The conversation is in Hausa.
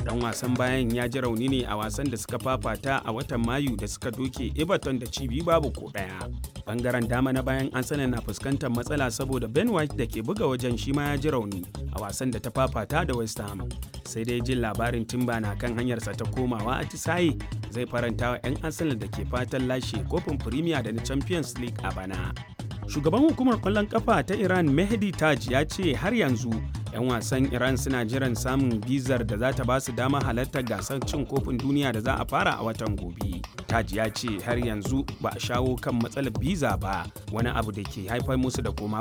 dan wasan bayan ya ji rauni ne a wasan da suka fafata a watan mayu da suka doke everton da cibi babu ko daya bangaren dama na bayan arsenal na fuskantar matsala saboda ben white da ke buga wajen shi ma ya ji rauni a wasan da ta fafata da west ham sai dai jin labarin timba na kan hanyarsa ta komawa a tisaye zai faranta wa 'yan arsenal da ke fatan lashe kofin premier da na champions league a bana shugaban hukumar kwallon kafa ta iran mehdi taj ya ce har yanzu 'yan wasan iran suna jiran samun bizar da za ta ba su dama halartar gasar cin kofin duniya da za a fara a watan gobe taj ya ce har yanzu ba a shawo kan matsalar biza ba wani abu da ke haifar musu da koma